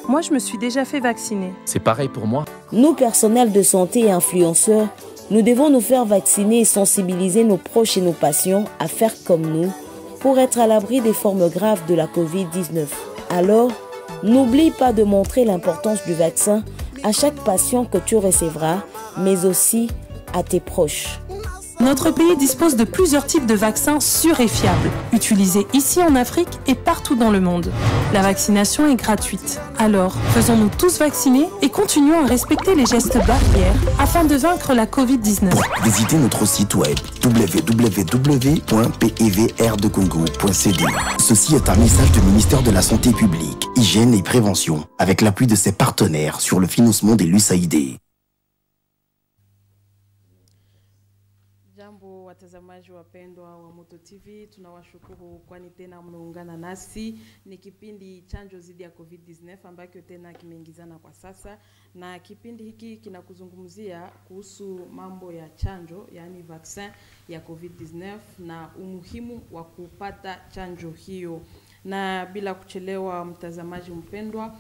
Moi, je me suis déjà fait vacciner. C'est pareil pour moi. Nous, personnels de santé et influenceurs, nous devons nous faire vacciner et sensibiliser nos proches et nos patients à faire comme nous pour être à l'abri des formes graves de la Covid-19. Alors, n'oublie pas de montrer l'importance du vaccin à chaque patient que tu recevras, mais aussi à tes proches. Notre pays dispose de plusieurs types de vaccins sûrs et fiables, utilisés ici en Afrique et partout dans le monde. La vaccination est gratuite. Alors, faisons-nous tous vacciner et continuons à respecter les gestes barrières afin de vaincre la Covid-19. Visitez notre site web www.pevrdcongo.cd. Ceci est un message du ministère de la Santé publique, Hygiène et Prévention, avec l'appui de ses partenaires sur le financement des l'USAID. Jambo watazamaji wapendwa wa Moto TV, tunawashukuru kwani tena mmeungana nasi. Ni kipindi chanjo dhidi ya COVID-19 ambacho tena kimeingizana kwa sasa, na kipindi hiki kinakuzungumzia kuhusu mambo ya chanjo, yaani vaccin ya COVID-19 na umuhimu wa kupata chanjo hiyo. Na bila kuchelewa, mtazamaji mpendwa,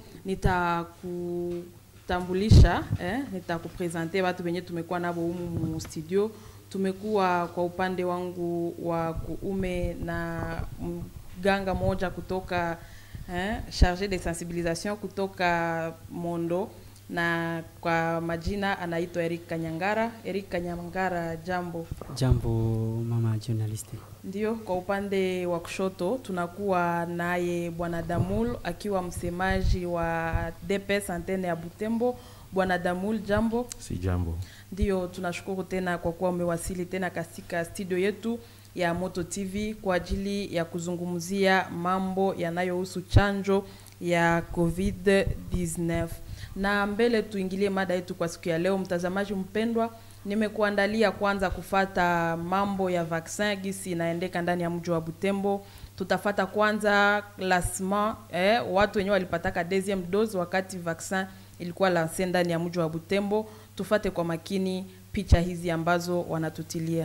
nitakutambulisha eh, nitakupresente watu wenye tumekuwa nabo humu mu studio tumekuwa kwa upande wangu wa kuume na mganga moja kutoka eh, charge de sensibilisation kutoka Mondo, na kwa majina anaitwa Eric Kanyangara. Eric Kanyangara, jambo. Jambo mama journalist. Ndio, kwa upande wa kushoto tunakuwa naye bwana Damul akiwa msemaji wa DPS antene ya Butembo. Bwana Damul, jambo. Si jambo. Ndio, tunashukuru tena kwa kuwa umewasili tena katika studio yetu ya Moto TV kwa ajili ya kuzungumzia mambo yanayohusu chanjo ya COVID-19. Na mbele tuingilie mada yetu kwa siku ya leo, mtazamaji mpendwa, nimekuandalia kwanza kufata mambo ya vaccin gisi inaendeka ndani ya mji wa Butembo. Tutafata kwanza lancement eh, watu wenyewe walipataka deuxième dose wakati vaccin ilikuwa lancé ndani ya mji wa Butembo. Tufate kwa makini picha hizi ambazo wanatutilia.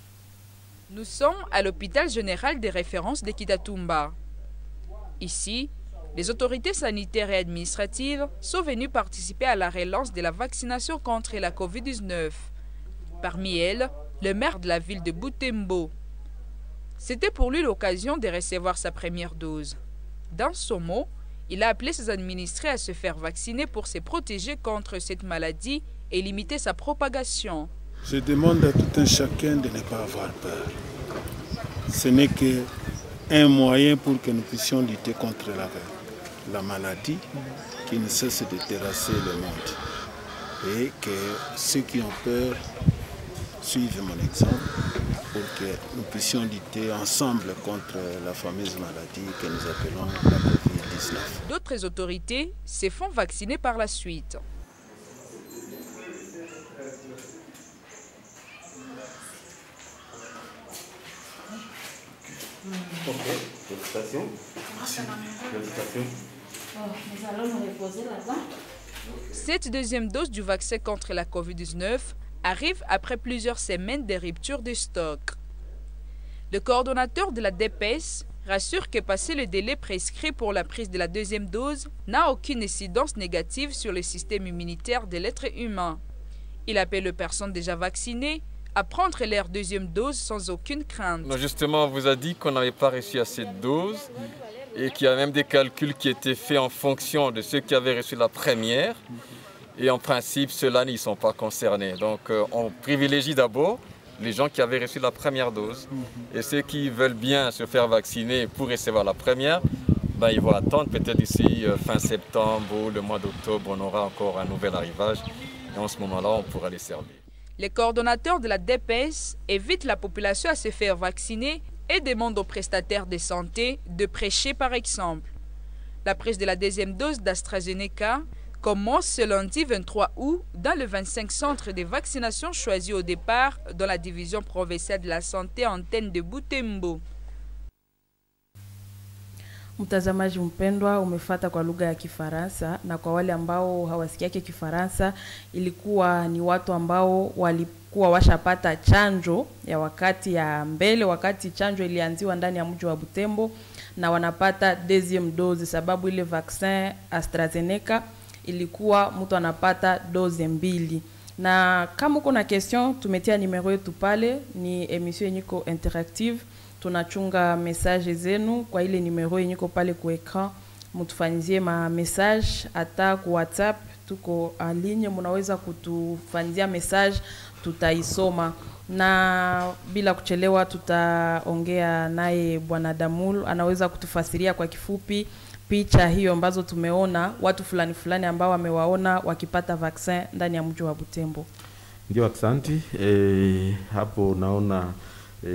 Nous sommes à l'hôpital général des références de Kitatumba. Ici, les autorités sanitaires et administratives sont venues participer à la relance de la vaccination contre la COVID-19. Parmi elles, le maire de la ville de Butembo. C'était pour lui l'occasion de recevoir sa première dose. Dans son mot, il a appelé ses administrés à se faire vacciner pour se protéger contre cette maladie et limiter sa propagation. Je demande à tout un chacun de ne pas avoir peur. Ce n'est que un moyen pour que nous puissions lutter contre la, la maladie qui ne cesse de terrasser le monde. Et que ceux qui ont peur suivent mon exemple pour que nous puissions lutter ensemble contre la fameuse maladie que nous appelons la COVID-19. D'autres autorités se font vacciner par la suite. Ok, félicitations. Merci. Félicitations. Oh, nous allons nous reposer là-bas. Cette deuxième dose du vaccin contre la COVID-19 arrive après plusieurs semaines de rupture de stock. Le coordonnateur de la DPS rassure que passer le délai prescrit pour la prise de la deuxième dose n'a aucune incidence négative sur le système immunitaire de l'être humain. Il appelle les personnes déjà vaccinées à prendre leur deuxième dose sans aucune crainte. Non, justement, on vous a dit qu'on n'avait pas reçu assez de doses et qu'il y a même des calculs qui étaient faits en fonction de ceux qui avaient reçu la première. Et en principe, ceux-là n'y sont pas concernés. Donc euh, on privilégie d'abord les gens qui avaient reçu la première dose. Et ceux qui veulent bien se faire vacciner pour recevoir la première, ben, ils vont attendre peut-être d'ici euh, fin septembre ou le mois d'octobre, on aura encore un nouvel arrivage. Et en ce moment-là, on pourra les servir. Les coordonnateurs de la DPS évitent la population à se faire vacciner et demandent aux prestataires de santé de prêcher par exemple. La prise de la deuxième dose d'AstraZeneca commence ce lundi 23 août dans le 25 centres de vaccination choisis au départ dans la division provinciale de la santé antenne de Butembo. Mtazamaji mpendwa, umefata kwa lugha ya Kifaransa, na kwa wale ambao hawasikiake Kifaransa, ilikuwa ni watu ambao walikuwa washapata chanjo ya wakati ya mbele, wakati chanjo ilianziwa ndani ya mji wa Butembo. na wanapata deuxième dose, sababu ile vaccin AstraZeneca ilikuwa mtu anapata dose mbili na kama uko na question tumetia numero yetu pale, ni emission yenye iko interactive, tunachunga message zenu kwa ile numero yenye iko pale ku ekran, mutufanyizie ma message hata ku WhatsApp, tuko en ligne, munaweza kutufanyizia message, tutaisoma na bila kuchelewa tutaongea naye bwana Damul, anaweza kutufasiria kwa kifupi picha hiyo ambazo tumeona watu fulani fulani ambao wamewaona wakipata vaccin ndani ya mji wa Butembo. Ndio, asante. E, hapo naona e,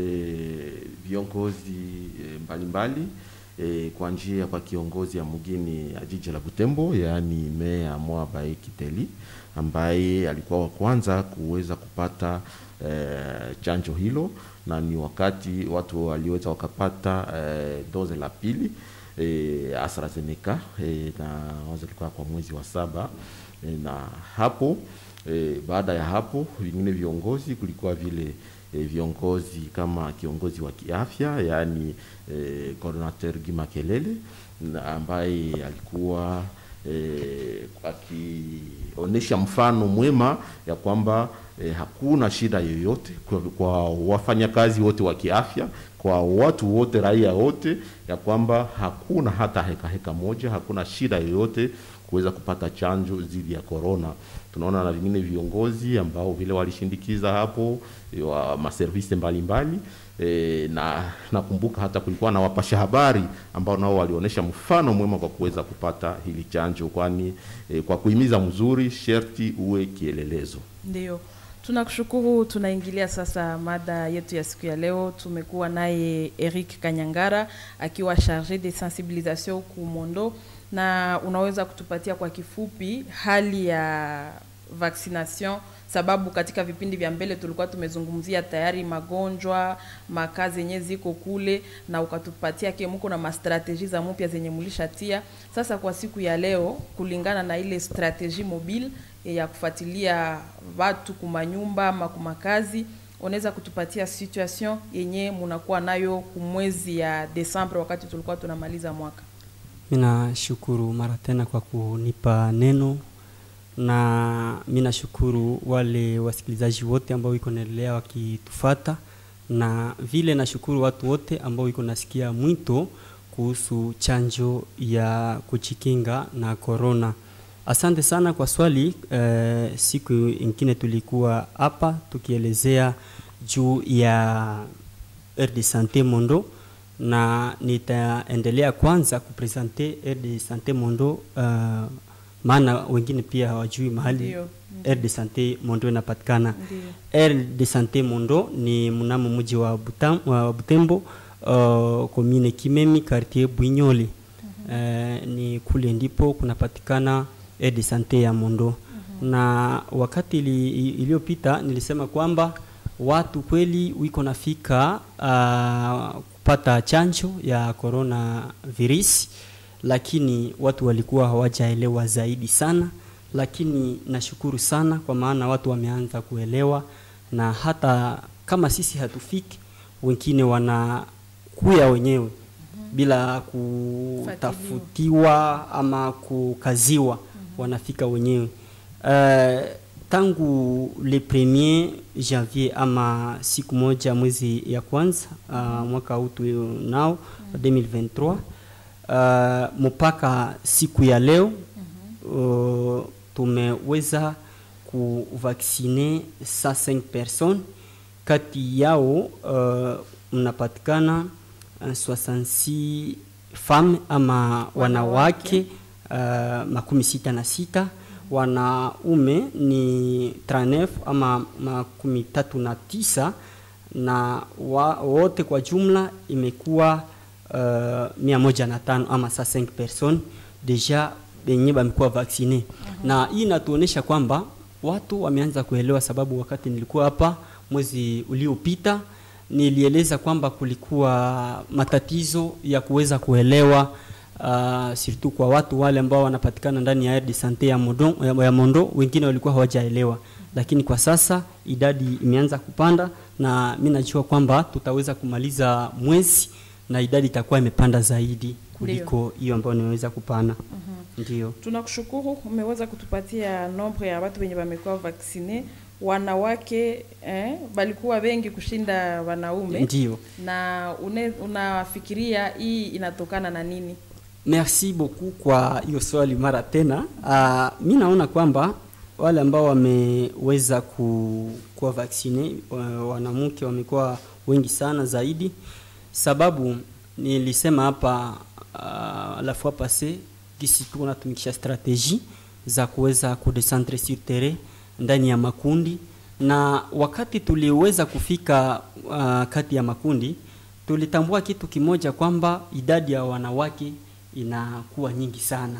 viongozi e, mbalimbali e, kwa njia kwa kiongozi ya mgini ya jiji la Butembo, yaani meya Mwabae Kiteli ambaye alikuwa wa kwanza kuweza kupata e, chanjo hilo, na ni wakati watu waliweza wakapata e, doze la pili e, AstraZeneca e, na wazo ilikuwa kwa mwezi wa saba e, na hapo e, baada ya hapo vingine viongozi kulikuwa vile e, viongozi kama kiongozi wa kiafya yaani e, coordinateur Gima Kelele na ambaye alikuwa e, akionyesha mfano mwema ya kwamba e, hakuna shida yoyote kwa, kwa wafanyakazi wote wa kiafya kwa watu wote raia wote ya kwamba hakuna hata heka heka moja, hakuna shida yoyote kuweza kupata chanjo dhidi ya corona. Tunaona na vingine viongozi ambao vile walishindikiza hapo wa maservisi mbalimbali e, na nakumbuka hata kulikuwa na wapasha habari ambao nao walionyesha mfano mwema kwa kuweza kupata hili chanjo, kwani e, kwa kuhimiza mzuri sherti uwe kielelezo. Ndio. Tunakushukuru. Tunaingilia sasa mada yetu ya siku ya leo. Tumekuwa naye Eric Kanyangara akiwa charge de sensibilisation Kumondo, na unaweza kutupatia kwa kifupi hali ya vaccination, sababu katika vipindi vya mbele tulikuwa tumezungumzia tayari magonjwa makazi yenye ziko kule, na ukatupatia kemuko na mastrateji za mpya zenye mulishatia. Sasa kwa siku ya leo, kulingana na ile strategie mobile ya kufuatilia watu kumanyumba ama kumakazi, unaweza kutupatia situation yenye munakuwa nayo kumwezi ya Desemba wakati tulikuwa tunamaliza mwaka? Mina shukuru mara tena kwa kunipa neno, na mina shukuru wale wasikilizaji wote ambao wiko naendelea wakitufata, na vile nashukuru watu wote ambao wiko nasikia mwito kuhusu chanjo ya kuchikinga na corona. Asante sana kwa swali. Eh, siku ingine tulikuwa hapa tukielezea juu ya aire de sante Mondo, na nitaendelea kwanza kupresente aire de sante Mondo uh, maana wengine pia hawajui mahali Ndio, aire de sante Mondo inapatikana. Ndio. Aire de sante Mondo ni mnamo mji wa, Butam, wa Butembo uh, komine Kimemi quartier Bwinyoli. Eh, ni kule ndipo kunapatikana aire de sante ya Mondo na wakati ili- iliyopita nilisema kwamba watu kweli wiko nafika uh, kupata chanjo ya corona virus, lakini watu walikuwa hawajaelewa zaidi sana, lakini nashukuru sana kwa maana watu wameanza kuelewa, na hata kama sisi hatufiki, wengine wanakuya wenyewe bila kutafutiwa ama kukaziwa, wanafika wenyewe. Uh, tangu le premier janvier ama siku moja mwezi ya kwanza uh, mwaka huu tu nao 2023 uh, mpaka siku ya leo uh, tumeweza kuvaksine 105 personnes kati yao uh, mnapatikana uh, 66 femme ama wanawake uh, makumi sita na sita wanaume ni 39 ama makumi tatu na tisa na wa, wote kwa jumla imekuwa uh, mia moja na tano ama sa 5 personnes deja benye bamekuwa vaksine na hii inatuonyesha kwamba watu wameanza kuelewa, sababu wakati nilikuwa hapa mwezi uliopita nilieleza kwamba kulikuwa matatizo ya kuweza kuelewa uh, surtout kwa watu wale ambao wanapatikana ndani ya aire de sante ya Mondo, ya Mondo, wengine walikuwa hawajaelewa, lakini kwa sasa idadi imeanza kupanda, na mi najua kwamba tutaweza kumaliza mwezi na idadi itakuwa imepanda zaidi kuliko hiyo ambayo nimeweza kupana. Ndio. Tunakushukuru, umeweza kutupatia nombre ya watu wenye wamekuwa vaksine wanawake eh, balikuwa wengi kushinda wanaume. Ndio. Na une, unafikiria hii inatokana na nini? Merci beaucoup kwa hiyo swali mara tena. Uh, mi naona kwamba wale ambao wameweza ku, kuwa vaksine wa- wanamke wamekuwa wengi sana zaidi, sababu nilisema hapa uh, la fois passée gisi tuko natumikisha strategie za kuweza kudecentre sur terrain ndani ya makundi, na wakati tuliweza kufika uh, kati ya makundi tulitambua kitu kimoja kwamba idadi ya wanawake inakuwa nyingi sana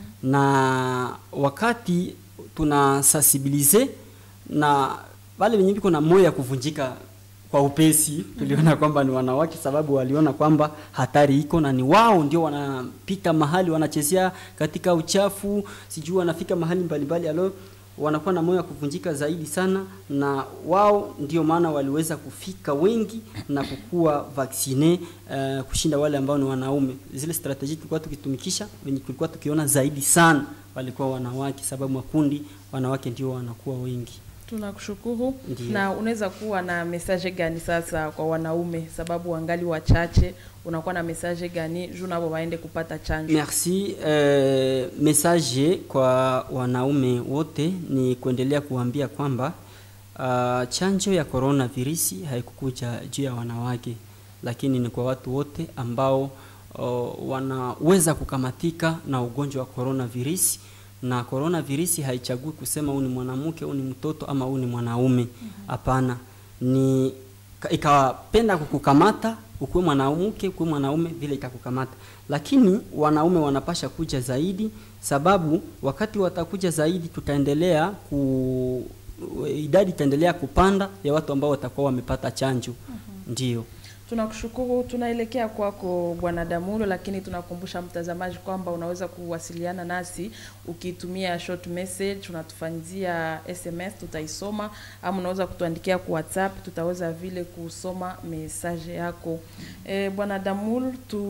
na wakati tuna sensibilize na wale wenye biko na moyo ya kuvunjika kwa upesi tuliona kwamba ni wanawake sababu waliona kwamba hatari iko na ni wao ndio wanapita mahali wanachezea katika uchafu sijui wanafika mahali mbalimbali alo wanakuwa na moyo wa kuvunjika zaidi sana na wao ndio maana waliweza kufika wengi na kukuwa vaksine uh, kushinda wale ambao ni wanaume zile strategy tulikuwa tukitumikisha wenye tulikuwa tukiona zaidi sana walikuwa wanawake sababu makundi wanawake ndio wanakuwa wengi Tunakushukuru. Ndiyo. Na unaweza kuwa na message gani sasa kwa wanaume, sababu wangali wachache, unakuwa na message gani juu nabo waende kupata chanjo? Merci. Eh, message kwa wanaume wote ni kuendelea kuambia kwamba uh, chanjo ya coronavirus haikukuja juu ya wanawake, lakini ni kwa watu wote ambao uh, wanaweza kukamatika na ugonjwa wa coronavirus na coronavirus haichagui kusema huu ni mwanamke, huu ni mtoto ama huu ni mwanaume. Hapana, ni ka- ikapenda kukukamata ukuwe mwanamke ukuwe mwanaume vile itakukamata, lakini wanaume wanapasha kuja zaidi, sababu wakati watakuja zaidi tutaendelea ku idadi itaendelea kupanda ya watu ambao watakuwa wamepata chanjo. Ndio. Tunakushukuru. Tunaelekea kwako Bwana Damulo, lakini tunakumbusha mtazamaji kwamba unaweza kuwasiliana nasi ukitumia short message, unatufanyizia SMS, tutaisoma ama unaweza kutuandikia kwa WhatsApp, tutaweza vile kusoma message yako. E, Bwana Damulo,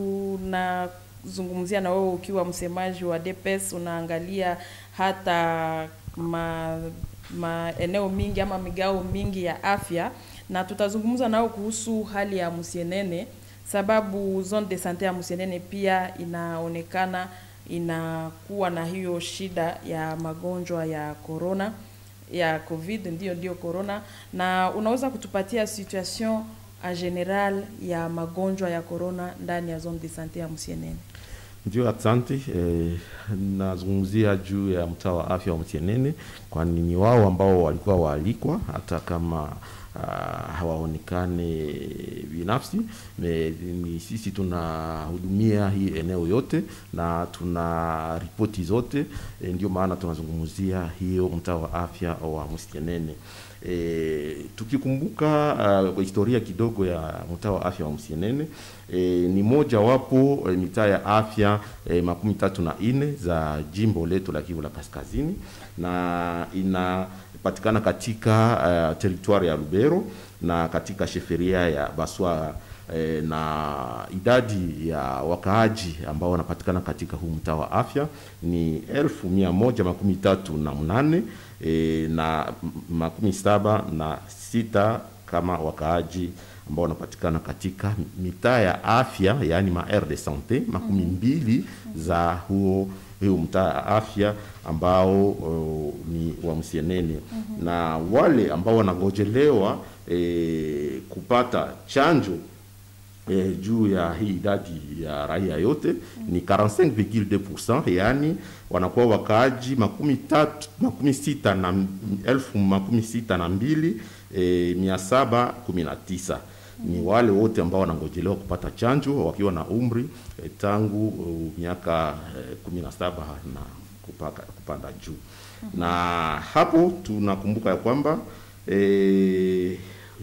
tunazungumzia na wewe ukiwa msemaji wa DPS, unaangalia hata ma, maeneo mingi ama migao mingi ya afya na tutazungumza nao kuhusu hali ya Musienene sababu zone de sante ya Musienene pia inaonekana inakuwa na hiyo shida ya magonjwa ya corona ya covid ndio ndio corona na unaweza kutupatia situation en general ya magonjwa ya corona ndani ya zone de sante ya Musienene Ndio, asante. Eh, nazungumzia juu ya mtaa wa afya wa Mtienene, kwani ni wao ambao walikuwa waalikwa hata kama uh, hawaonekane binafsi. Me, ni sisi tunahudumia hii eneo yote na tuna ripoti zote e, ndio maana tunazungumzia hiyo mtaa wa afya wa Mtienene. E, tukikumbuka uh, historia kidogo ya mtaa wa afya wa Msienene e, ni moja wapo e, mitaa ya afya e, makumi tatu na nne za jimbo letu la Kivu la Kaskazini na inapatikana katika uh, teritwari ya Lubero na katika sheferia ya Baswa e, na idadi ya wakaaji ambao wanapatikana katika huu mtaa wa afya ni elfu mia moja makumi tatu na mnane e, na m- makumi saba na sita kama wakaaji ambao wanapatikana katika mitaa ya afya yaani ma aire de sante makumi mbili za huo hiyo mtaa ya afya ambao uh, ni wa Msienene na wale ambao wanangojelewa e, kupata chanjo e, juu ya hii idadi ya raia yote ni 45,2%, yani wanakuwa wakaaji makumi tatu makumi sita na m- elfu makumi sita na mbili e, mia saba kumi na tisa ni wale wote ambao wanangojelewa kupata chanjo wakiwa na umri e, tangu uh, miaka e, kumi na saba na kupaka, kupanda juu na hapo tunakumbuka ya kwamba e,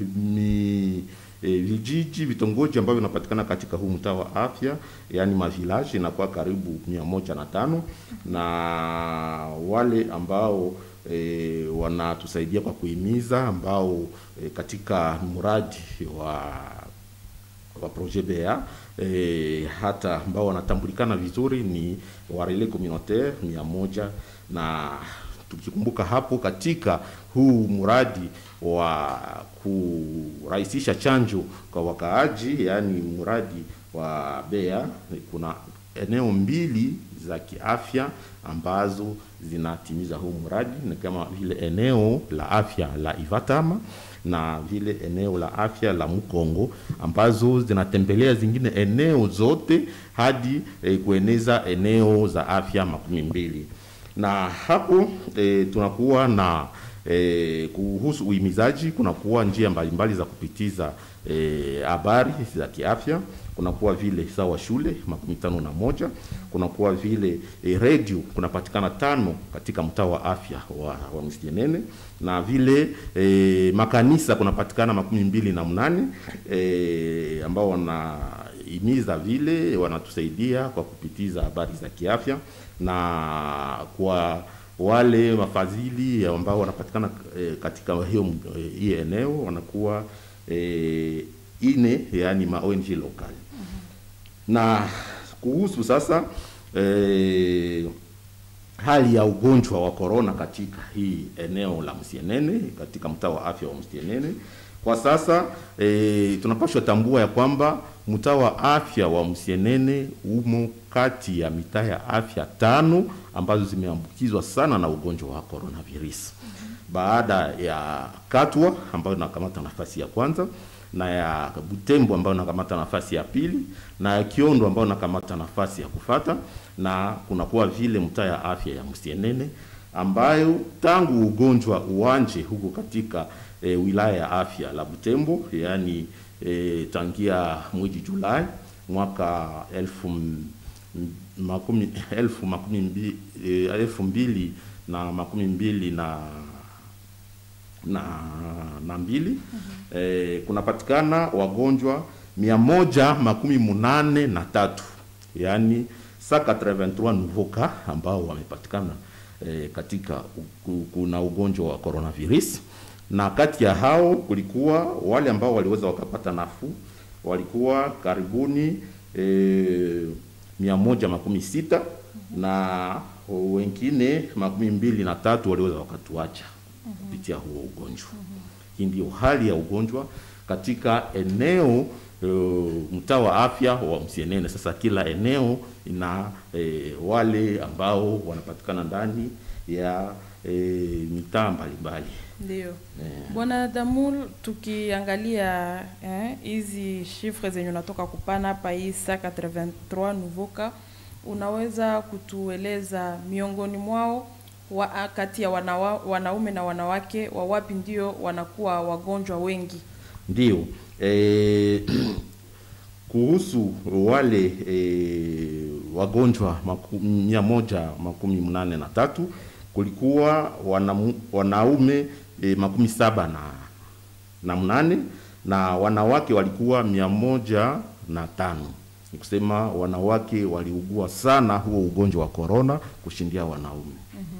mi e, vijiji vitongoji ambavyo vinapatikana katika huu mtaa wa afya yaani mavilaji inakuwa karibu mia moja na tano na wale ambao e, wanatusaidia kwa kuhimiza ambao e, katika mradi wa wa projet BA e, hata ambao wanatambulikana vizuri ni warele communautaire mia moja na tukikumbuka hapo katika huu mradi wa kurahisisha chanjo kwa wakaaji, yaani mradi wa BEA, kuna eneo mbili za kiafya ambazo zinatimiza huu mradi, ni kama vile eneo la afya la Ivatama na vile eneo la afya la Mkongo ambazo zinatembelea zingine eneo zote hadi eh, kueneza eneo za afya makumi mbili na hapo e, tunakuwa na e, kuhusu uhimizaji, kunakuwa njia mbalimbali za kupitiza habari e, za kiafya. Kunakuwa vile sawa shule makumi tano na moja kunakuwa vile e, redio kunapatikana tano katika mtaa wa afya wa, wa Msienene na vile e, makanisa kunapatikana makumi mbili na mnane e, ambao wanahimiza vile wanatusaidia kwa kupitiza habari za kiafya na kwa wale wafadhili ambao wanapatikana e, katika hiyo e, hii eneo wanakuwa e, ine yani ma ONG local na kuhusu sasa e, hali ya ugonjwa wa corona katika hii eneo la Msienene katika mtaa wa afya wa Msienene kwa sasa e, tunapaswa tambua ya kwamba mtaa wa afya wa Msienene umo kati ya mitaa ya afya tano ambazo zimeambukizwa sana na ugonjwa wa coronavirus baada ya Katwa ambayo inakamata nafasi ya kwanza na ya Butembo ambayo inakamata nafasi ya pili na ya Kiondo ambayo inakamata nafasi ya kufata, na kunakuwa vile mtaa ya afya ya Msienene ambayo tangu ugonjwa uwanje huko katika e, wilaya ya afya la Butembo, yaani e, tangia mwezi Julai mwaka elfu m- makumi elfu makumi mbili, e, elfu mbili na makumi mbili na na, na mbili mm-hmm. E, kunapatikana wagonjwa mia moja makumi munane na tatu yaani sa 83 nouveau cas ambao wamepatikana e, katika u- kuna ugonjwa wa coronavirus na kati ya hao kulikuwa wale ambao waliweza wakapata nafuu walikuwa karibuni e, mia moja makumi sita na wengine makumi mbili na tatu waliweza wakatuacha kupitia huo ugonjwa. Hii ndio hali ya ugonjwa katika eneo uh, mtaa wa afya wa Msienene. Sasa kila eneo ina eh, wale ambao wanapatikana ndani ya eh, mitaa mbalimbali. Ndio. Eh. Bwana Damul, tukiangalia eh, hizi shifre zenye unatoka kupana hapa hii saa 83 nouveau cas, unaweza kutueleza miongoni mwao wa, kati ya wanawa, wanaume na wanawake wa wapi ndio wanakuwa wagonjwa wengi? Ndio eh, kuhusu wale eh, wagonjwa maku, mia moja makumi mnane na tatu kulikuwa wanamu, wanaume eh, makumi saba na, na mnane na wanawake walikuwa mia moja na tano ni kusema wanawake waliugua sana huo ugonjwa wa korona kushindia wanaume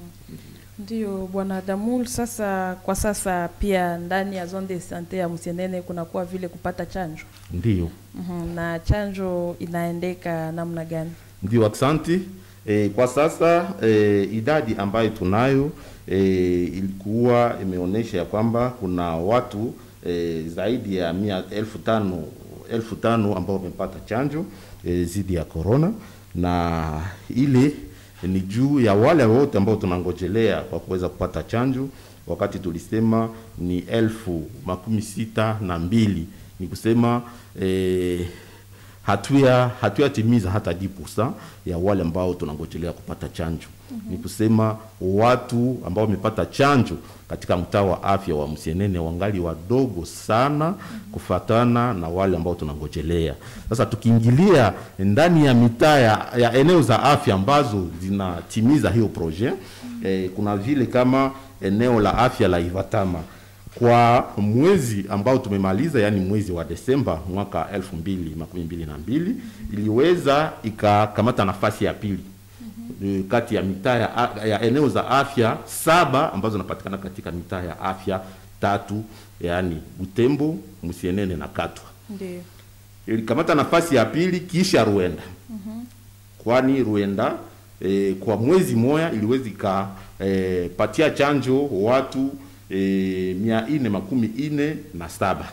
Ndio bwana Damul, sasa kwa sasa pia ndani ya zone de sante ya Msienene kunakuwa vile kupata chanjo ndio mm na chanjo inaendeka namna gani? Ndio, aksanti. E, kwa sasa e, idadi ambayo tunayo e, ilikuwa imeonyesha ya kwamba kuna watu e, zaidi ya mia elfu tano elfu tano ambao wamepata chanjo e, zidi ya corona, na ile ni juu ya wale wote ambao tunangojelea kwa kuweza kupata chanjo, wakati tulisema ni elfu makumi sita na mbili ni kusema eh, hatuya hatuyatimiza hata 10% ya wale ambao tunangojelea kupata chanjo. Mm-hmm. Ni kusema watu ambao wamepata chanjo katika mtaa wa afya wa Msienene wangali wadogo sana mm-hmm. kufatana na wale ambao tunangojelea. Sasa tukiingilia ndani ya mitaa ya, ya eneo za afya ambazo zinatimiza hiyo projet mm-hmm. eh, kuna vile kama eneo la afya la Ivatama kwa mwezi ambao tumemaliza yani mwezi wa Desemba mwaka elfu mbili makumi mbili na mbili iliweza ikakamata nafasi ya pili mm-hmm. kati ya mitaa ya, ya eneo za afya saba ambazo zinapatikana katika mitaa ya afya tatu yani Butembo, Msienene na Katwa Ndio. ilikamata nafasi ya pili kisha Rwanda kwani Rwanda e, kwa mwezi moya iliweza ikapatia chanjo watu e, mia ine makumi ine na saba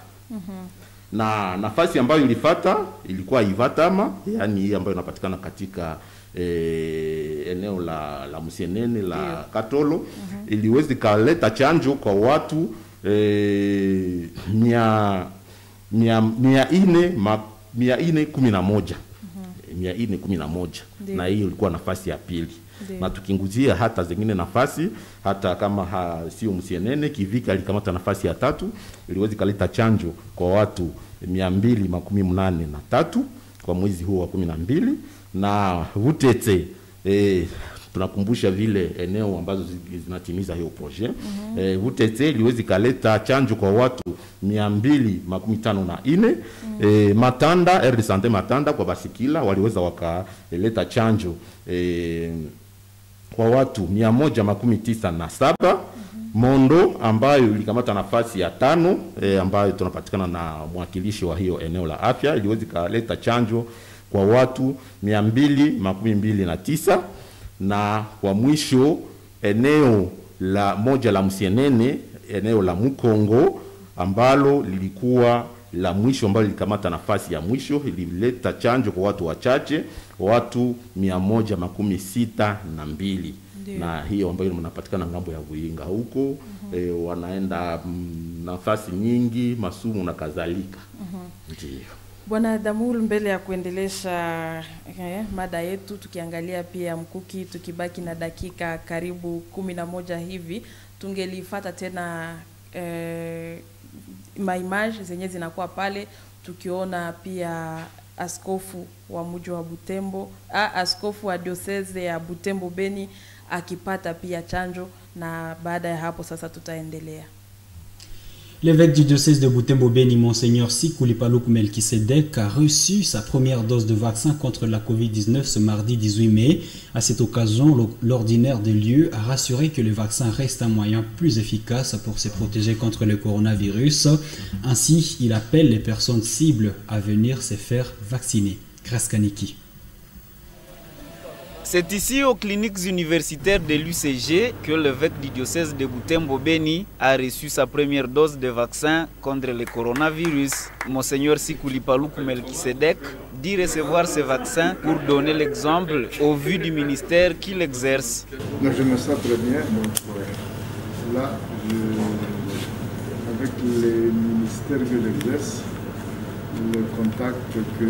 na nafasi ambayo ilifata ilikuwa Ivatama, yani hii ambayo inapatikana katika e, eneo la la Musienene la Katolo iliweza ikaleta chanjo kwa watu e, mia, mia, mia ine ma, mia ine kumi na moja mia ine kumi na moja Ndiyo. na hiyo ilikuwa nafasi ya pili Ndiyo. na tukinguzia hata zingine nafasi hata kama ha, sio Msienene Kivika alikamata nafasi ya tatu, iliweza ikaleta chanjo kwa watu mia mbili makumi mnane na tatu kwa mwezi huo wa kumi na mbili na Vutete eh, tunakumbusha vile eneo ambazo zi- zinatimiza hiyo projet mm-hmm. eh, Vutete iliweza ikaleta chanjo kwa watu mia mbili makumi tano na ine mm-hmm. eh, Matanda R de Sante Matanda kwa basikila waliweza wakaleta chanjo eh, kwa watu mia moja makumi tisa na saba Mondo ambayo ilikamata nafasi ya tano e, ambayo tunapatikana na mwakilishi wa hiyo eneo la afya iliweza ikaleta chanjo kwa watu mia mbili makumi mbili na tisa na kwa mwisho eneo la moja la Msienene eneo la Mukongo ambalo lilikuwa la mwisho ambalo lilikamata nafasi ya mwisho ilileta chanjo kwa watu wachache watu mia moja makumi sita na mbili Ndiyo. na hiyo ambayo mnapatikana ngambo ya Vuinga huko mm-hmm. e, wanaenda mm, nafasi nyingi masumu na kadhalika mm-hmm. ndio Bwana Damul, mbele ya kuendelesha eh, mada yetu, tukiangalia pia mkuki, tukibaki na dakika karibu kumi na moja hivi, tungelifata tena eh, maimage zenye zinakuwa pale, tukiona pia askofu wa mji wa Butembo a, askofu wa diocese ya Butembo Beni akipata pia chanjo, na baada ya hapo sasa tutaendelea. L'évêque du diocèse de Butembo-Beni, Monseigneur Sikoulipaloukou Melkisedek, a reçu sa première dose de vaccin contre la Covid-19 ce mardi 18 mai. À cette occasion, l'o- l'ordinaire des lieux a rassuré que le vaccin reste un moyen plus efficace pour se protéger contre le coronavirus. Ainsi, il appelle les personnes cibles à venir se faire vacciner. Kraskaniki. C'est ici aux cliniques universitaires de l'UCG que l'évêque du diocèse de Butembo-Beni a reçu sa première dose de vaccin contre le coronavirus. Monseigneur Sikoulipaloukou Melkisedek dit recevoir ce vaccin pour donner l'exemple au vu du ministère qu'il exerce. Donc je me sens très bien. Donc, euh, là, je- avec les ministères que j'exerce, le contact que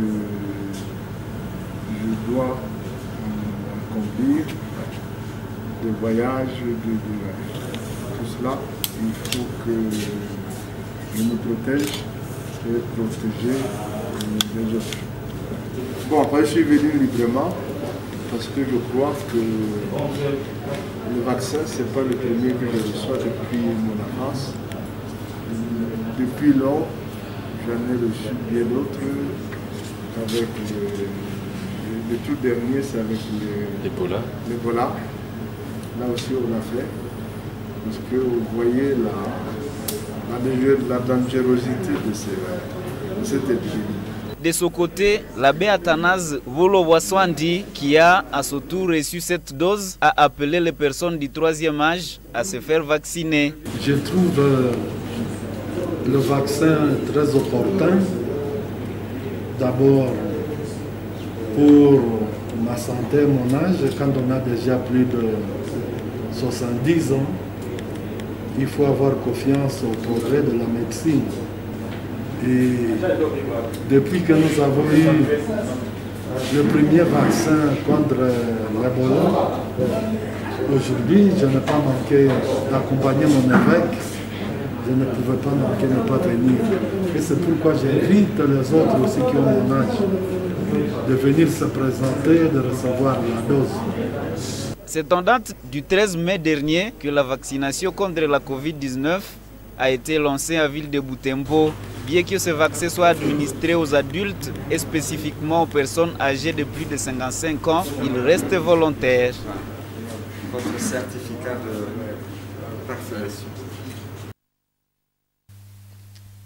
je dois euh, accomplir, de voyage, de, de- tout cela, il faut que je me protège et protéger euh, les autres. Bon, après, je suis venu librement parce que je crois que le vaccin, ce n'est pas le premier que je reçois depuis mon enfance. Depuis lors, j'en ai reçu bien d'autres. Avec le, le- le tout dernier, c'est avec le- Ebola. l'Ebola. Là aussi, on l'a fait. Parce que vous voyez la, la, danger- la dangerosité de, ces- de cette épidémie. De son côté, l'abbé Athanase Volo-Boissouandi, qui a à son tour reçu cette dose, a appelé les personnes du troisième âge à se faire vacciner. Je trouve euh, le vaccin très opportun. D'abord pour ma santé, mon âge, quand on a déjà plus de 70 ans, il faut avoir confiance au progrès de la médecine. Et depuis que nous avons eu le premier vaccin contre l'Ebola, aujourd'hui, je n'ai pas manqué d'accompagner mon évêque. Je ne pouvais pas manquer de ne pas venir. Et c'est pourquoi j'invite les autres aussi qui ont mon âge de venir se présenter et de recevoir la dose. C'est en date du 13 mai dernier que la vaccination contre la Covid-19 a été lancée à ville de Butembo. Bien que ce vaccin soit administré aux adultes et spécifiquement aux personnes âgées de plus de 55 ans, il reste volontaire. Votre certificat de vaccination.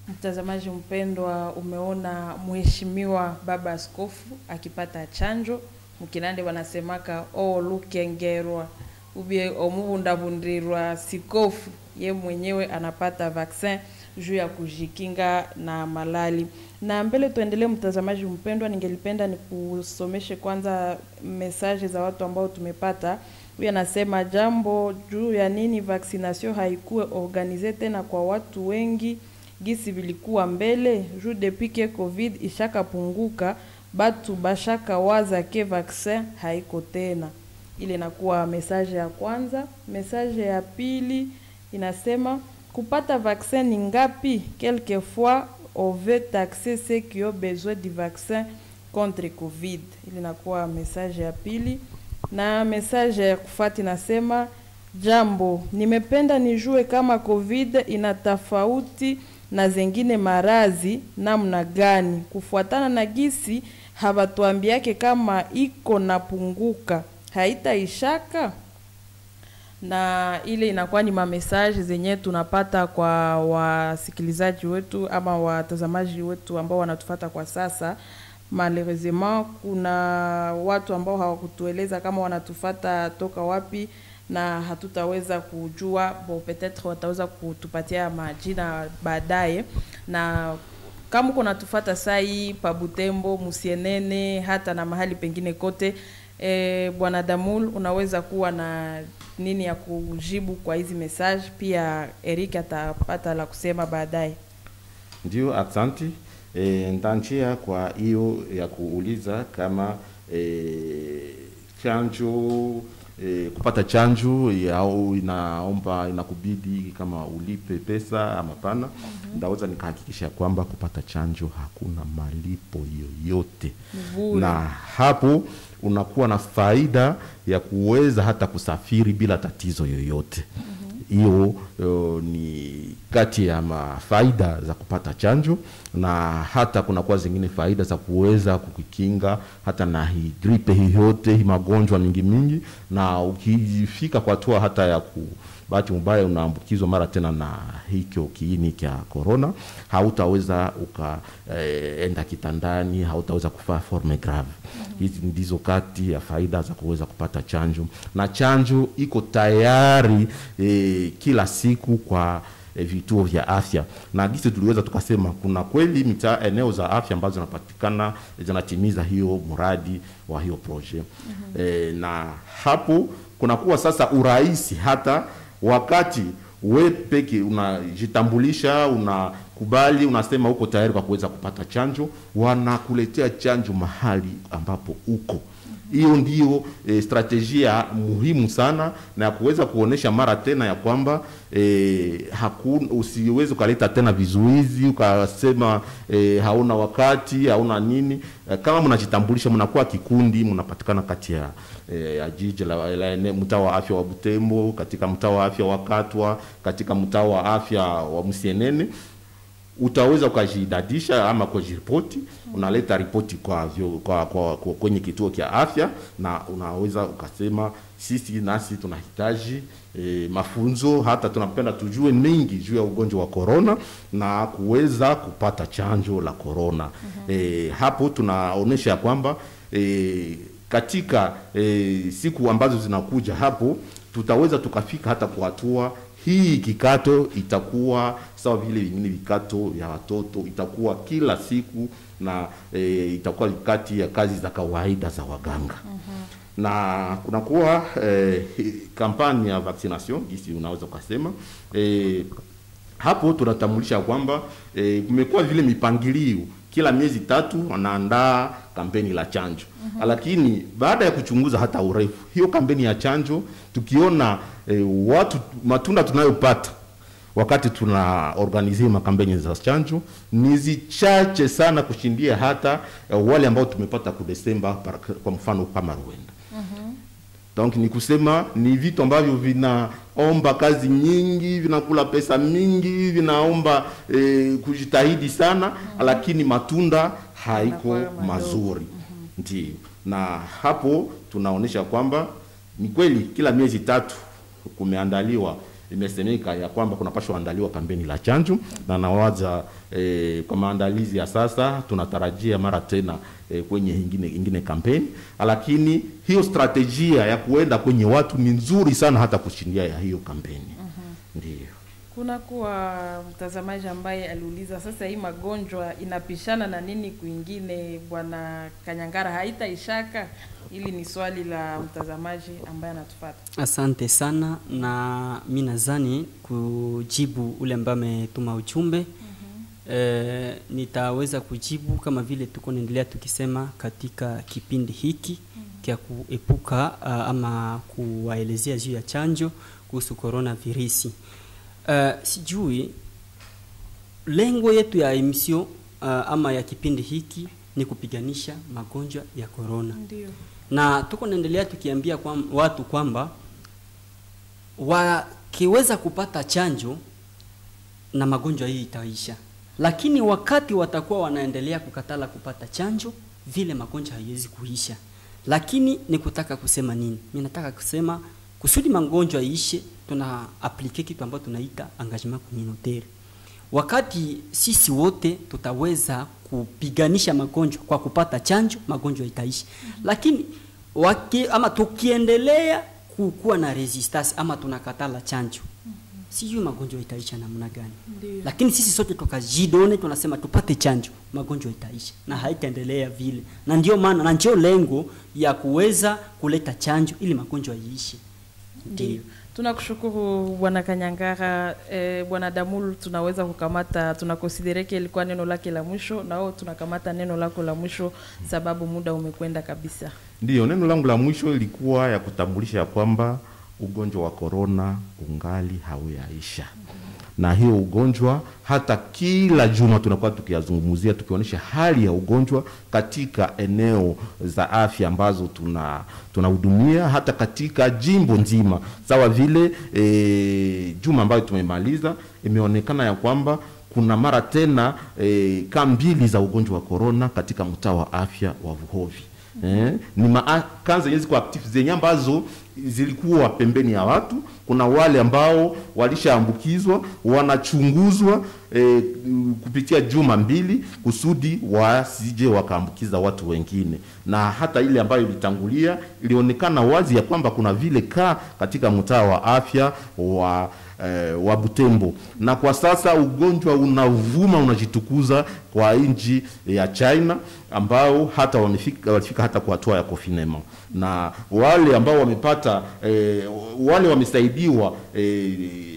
Mtazamaji mpendwa, umeona mheshimiwa baba askofu akipata chanjo mkinande wanasemaka o lukengerwa ubie omuvundavundirwa sikofu ye mwenyewe anapata vaccin juu ya kujikinga na malali. Na mbele tuendelee, mtazamaji mpendwa, ningelipenda nikusomeshe kwanza mesaje za watu ambao tumepata. Huyu anasema jambo juu ya nini vaccination haikuwe organize tena kwa watu wengi gisi vilikuwa mbele juu depuis ke covid ishakapunguka batu bashaka waza ke vaccin haiko tena. Ile inakuwa mesaje ya kwanza. Mesaje ya pili inasema kupata vaccin ni ngapi? Quelquefois on veut taxer ceux qui ont besoin du vaccin contre covid. Ile inakuwa mesaje ya pili, na mesaje ya kufuata inasema jambo, nimependa nijue kama covid ina tofauti na zengine marazi namna gani, kufuatana na gisi habatuambiake kama iko napunguka haitaishaka na ile inakuwa ni mamesaje zenye tunapata kwa wasikilizaji wetu ama watazamaji wetu ambao wanatufata kwa sasa. Malheureusement kuna watu ambao hawakutueleza kama wanatufata toka wapi, na hatutaweza kujua bo, peut-être wataweza kutupatia majina baadaye. Na kama uko natufata sai pa Butembo, Musienene, hata na mahali pengine kote E, Bwana Damul, unaweza kuwa na nini ya kujibu kwa hizi message? Pia Eric atapata la kusema baadaye. Ndio, asante. E, ntanchia kwa hiyo ya kuuliza kama e, chanjo e, kupata chanjo au inaomba inakubidi kama ulipe pesa ama pana. mm-hmm. Ndaweza nikahakikisha kwamba kupata chanjo hakuna malipo yoyote, Bure. na hapo unakuwa na faida ya kuweza hata kusafiri bila tatizo yoyote hiyo uh, ni kati ya mafaida za kupata chanjo, na hata kunakuwa zingine faida za kuweza kukikinga hata na hii gripe hii yote hii magonjwa mingi mingi, na ukifika kwa hatua hata ya ku bahati mbaya unaambukizwa mara tena na hicho kiini cha corona, hautaweza ukaenda eh, kitandani, hautaweza kufaa forme grave. Hizi ndizo kati ya faida za kuweza kupata chanjo, na chanjo iko tayari eh, kila siku kwa eh, vituo vya afya na gisi tuliweza tukasema kuna kweli mitaa eneo za afya ambazo zinapatikana zinatimiza hiyo mradi wa hiyo projet mm-hmm. eh, na hapo kunakuwa sasa urahisi hata wakati we peke unajitambulisha unakubali unasema uko tayari kwa kuweza kupata chanjo wanakuletea chanjo mahali ambapo uko hiyo ndio e, strategia muhimu sana na ya kuweza kuonesha mara tena ya kwamba e, hakuna usiweze ukaleta tena vizuizi ukasema e, hauna wakati hauna nini e, kama mnajitambulisha mnakuwa kikundi mnapatikana kati ya e, ya jiji la, la ene- mtaa wa afya wa Butembo katika mtaa wa afya wa Katwa katika mtaa wa afya wa Msienene utaweza ukajidadisha ama kujiripoti unaleta ripoti kwa, vyo, kwa, kwa, kwa kwenye kituo cha afya na unaweza ukasema sisi nasi tunahitaji e, mafunzo hata tunapenda tujue mengi juu ya ugonjwa wa korona na kuweza kupata chanjo la korona mm-hmm. e, hapo tunaonyesha ya kwamba e, katika e, siku ambazo zinakuja hapo tutaweza tukafika hata kwa hatua hii kikato itakuwa sawa vile vingine vikato vya watoto, itakuwa kila siku na e, itakuwa kati ya kazi za kawaida za waganga mm-hmm. na kunakuwa e, kampani ya vaccination gisi unaweza ukasema e, hapo tunatambulisha kwamba e, kumekuwa vile mipangilio kila miezi tatu wanaandaa kampeni la chanjo mm-hmm. lakini baada ya kuchunguza hata urefu hiyo kampeni ya chanjo tukiona e, watu matunda tunayopata wakati tuna organize makampeni za chanjo ni zichache sana kushindia hata e, wale ambao tumepata ku Desemba par- kwa mfano kama Rwanda donc ni kusema ni vitu ambavyo vinaomba kazi nyingi, vinakula pesa mingi, vinaomba eh, kujitahidi sana mm-hmm. lakini matunda haiko mazuri mm-hmm. ndio na hapo tunaonyesha kwamba ni kweli kila miezi tatu kumeandaliwa imesemeka ya kwamba kunapashwa andaliwa kampeni la chanjo na nawaza eh, kwa maandalizi ya sasa tunatarajia mara tena eh, kwenye ingine, ingine kampeni, lakini hiyo strategia ya kuenda kwenye watu ni nzuri sana hata kushindia ya hiyo kampeni ndio. Kuna kuwa mtazamaji ambaye aliuliza sasa, hii magonjwa inapishana na nini kwingine, bwana Kanyangara, haitaishaka? Hili ni swali la mtazamaji ambaye anatufuata. Asante sana, na mi nadhani kujibu ule ambaye ametuma ujumbe e, nitaweza kujibu kama vile tuko naendelea tukisema katika kipindi hiki kya kuepuka uh, ama kuwaelezea juu ya chanjo kuhusu corona virusi. Uh, sijui lengo yetu ya emission uh, ama ya kipindi hiki ni kupiganisha magonjwa ya corona Ndio. na tuko naendelea tukiambia kwa watu kwamba wakiweza kupata chanjo na magonjwa hii itaisha, lakini wakati watakuwa wanaendelea kukatala kupata chanjo, vile magonjwa haiwezi kuisha. Lakini ni kutaka kusema nini? Mimi nataka kusema kusudi magonjwa iishe, tuna aplike kitu ambacho tunaita engagement communautaire. Wakati sisi wote tutaweza kupiganisha magonjwa kwa kupata chanjo, magonjwa itaisha. Lakini waki, ama tukiendelea kukuwa na resistance ama tunakatala chanjo, sijui magonjwa itaisha namna gani. Ndio. Lakini sisi sote tukajidone, tunasema tupate chanjo, magonjwa itaisha na haitaendelea vile, na ndio maana na ndio lengo ya kuweza kuleta chanjo ili magonjwa iishe. Ndio. Tunakushukuru bwana Kanyangara. Eh, bwana Damul, tunaweza kukamata, tunakonsidereke ilikuwa neno lake la mwisho, nao tunakamata neno lako la mwisho sababu muda umekwenda kabisa. Ndiyo, neno langu la mwisho ilikuwa ya kutambulisha ya kwamba ugonjwa wa korona ungali hauyaisha, na hiyo ugonjwa hata kila juma tunakuwa tukiyazungumzia, tukionyesha hali ya ugonjwa katika eneo za afya ambazo tuna tunahudumia hata katika jimbo nzima, sawa vile e, juma ambayo tumemaliza imeonekana ya kwamba kuna mara tena e, kaa mbili za ugonjwa wa korona katika mtaa wa afya wa Vuhovi. Eh, ni maaka zenye ziko active zenye ambazo zilikuwa pembeni ya watu. Kuna wale ambao walishaambukizwa wanachunguzwa eh, kupitia juma mbili kusudi wasije wakaambukiza watu wengine, na hata ile ambayo ilitangulia ilionekana wazi ya kwamba kuna vile kaa katika mtaa wa afya wa eh, wa Butembo, na kwa sasa ugonjwa unavuma unajitukuza kwa nchi ya China ambao hata wamefika, walifika hata kwa hatua ya confinement, na wale ambao wamepata eh, wale wamesaidiwa eh,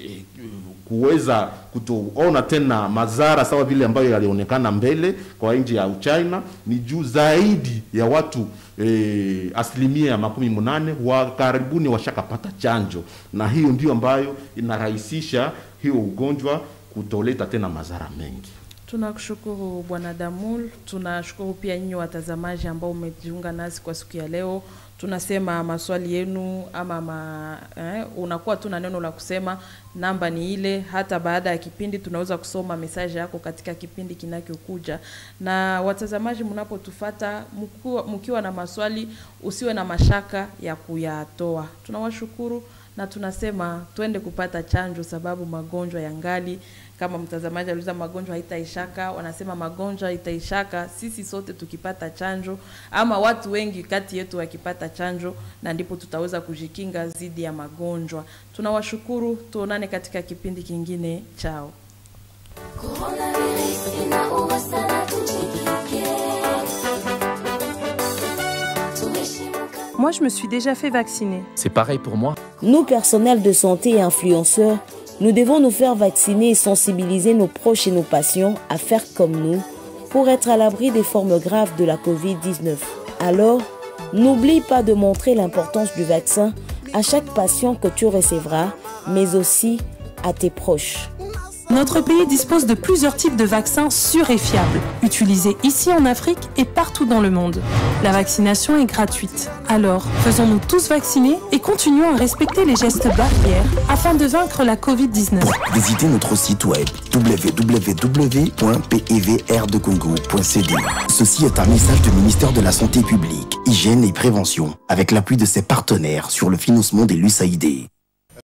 kuweza kutoona tena madhara sawa vile ambayo yalionekana mbele kwa nchi ya Uchina ni juu zaidi ya watu e, asilimia ya makumi munane wa karibuni washakapata chanjo, na hiyo ndio ambayo inarahisisha hiyo ugonjwa kutoleta tena madhara mengi. Tunakushukuru bwana Damul, tunashukuru pia nyinyi watazamaji ambao umejiunga nasi kwa siku ya leo. Tunasema maswali yenu ama ma, eh, unakuwa tu na neno la kusema, namba ni ile. Hata baada ya kipindi tunaweza kusoma mesaje yako katika kipindi kinachokuja. Na watazamaji, mnapotufata mkiwa, mkiwa na maswali, usiwe na mashaka ya kuyatoa. Tunawashukuru na tunasema twende kupata chanjo, sababu magonjwa yangali kama mtazamaji aliuliza magonjwa haitaishaka, wanasema magonjwa itaishaka sisi sote tukipata chanjo, ama watu wengi kati yetu wakipata chanjo, na ndipo tutaweza kujikinga dhidi ya magonjwa. Tunawashukuru, tuonane katika kipindi kingine. Chao. Moi, je me suis déjà fait vacciner. C'est pareil pour moi. Nous, personnels de santé et influenceurs, nous devons nous faire vacciner et sensibiliser nos proches et nos patients à faire comme nous pour être à l'abri des formes graves de la COVID-19. Alors, n'oublie pas de montrer l'importance du vaccin à chaque patient que tu recevras, mais aussi à tes proches. Notre pays dispose de plusieurs types de vaccins sûrs et fiables, utilisés ici en Afrique et partout dans le monde. La vaccination est gratuite. Alors, faisons-nous tous vacciner et continuons à respecter les gestes barrières afin de vaincre la Covid-19. Visitez notre site web www.pevrdcongo.cd. Ceci est un message du ministère de la Santé publique, Hygiène et Prévention, avec l'appui de ses partenaires sur le financement des LUSAID.